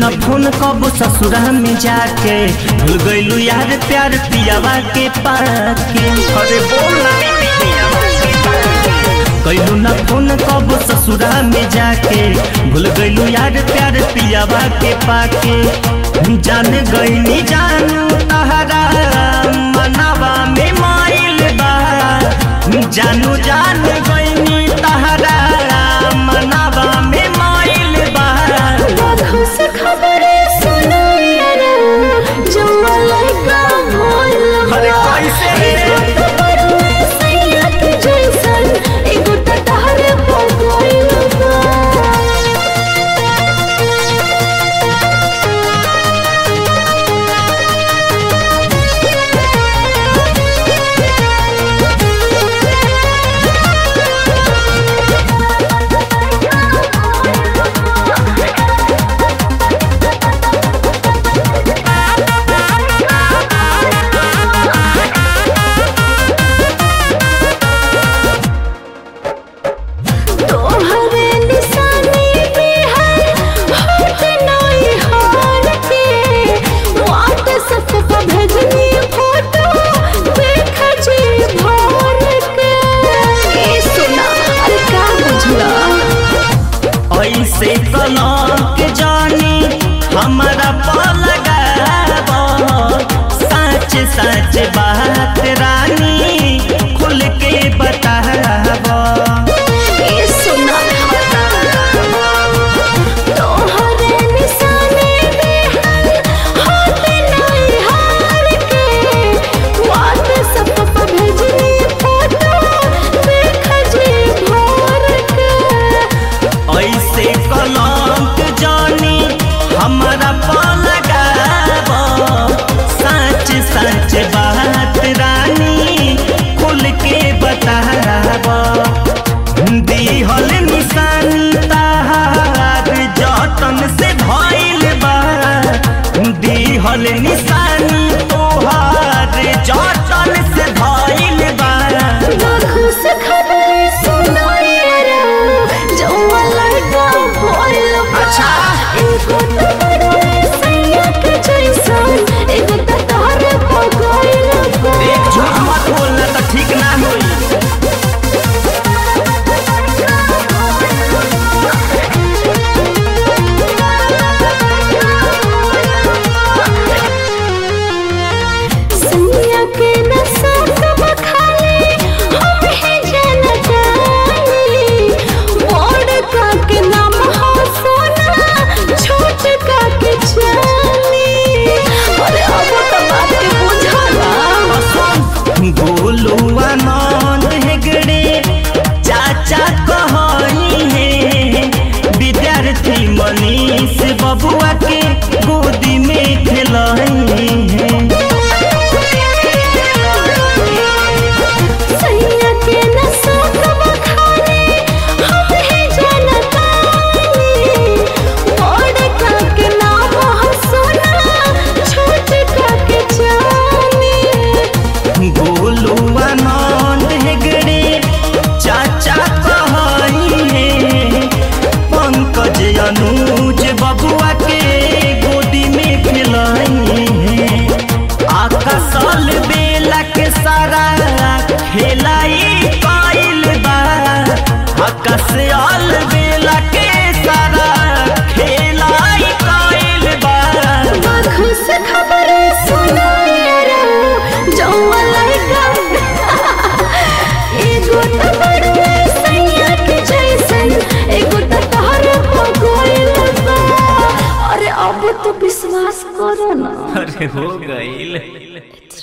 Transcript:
न फोन कब ससुरा में जाके भूल गइलू यार प्यार पियावा के पाके अरे बोला कैलू न फोन कब ससुरा में जाके भूल गइलू यार प्यार पियावा के पाके जान गइनी जानू तहरा मनावा में माइल बा जानू जान गइनी तहरा मनावा में माइल बा आँखों से खबरें सुनो यारा, जौआ लड़का भोल अरे बा। कैसे रे? एगो तो बड़ुआ सैया के जैसन, एगो तो तहरे पर गइल बा। तोहरे निशानी पे है होठ नई हार के व्हाट्सएप पर भेजनी फोटो देख जी भर के ए सुना अरे का बुझला ऐसे कलक जानी हमारा पलगाब सच सच बात रानी खुल के बताब ए सुना तोहरे निशानी पे है होठ नई हार के व्हाट्सएप पर भेजनी फोटो देख जी भर के ऐसे कलक जानी हमारा पलगाब सच सच बात रानी खुल के बताब दिहल निशानी ताहार जतन से भइल बा दिहल निशानी तोहार जतन से भइल बा आँखों से खबरें सुनो यारा, जौआ लड़का भोल बा। अच्छा। एगो तो बड़ुआ सैया के जैसन, एगो तो तोहरे पर गइल बा। एक झूठ मत बोलना तो ठीक ना होई सैया के नशा सब खाली, हम ही जनतानी। बड़ का के नाम हो सोना, छोट का के चाली। अरे अब तो बात के बुझला गोलू आनंद हेगड़े चाचा कहनी है विद्यार्थी मनीष बबुआ के गोदी में खेलही है सैया के नशा कब खाने हम ही जनतानी बड़ का के नाम हो सोना छोट का के चानी गोलू आनंद हेगड़े चाचा कहनी है पंकज अनुज बबुआ के गोदी में खेलही है आकाशल बेला के सारा खेलाई पाइल बा आकाशल बेला के सारा खेलाई पाइल बा आँखों से खबरें सुनो यारा, जौआ लड़का एगो तो बड़ुआ सैया के जैसन, एगो तो तोहरे पर गइल बा। अरे अब तो विश्वास करो ना अरे हो गईल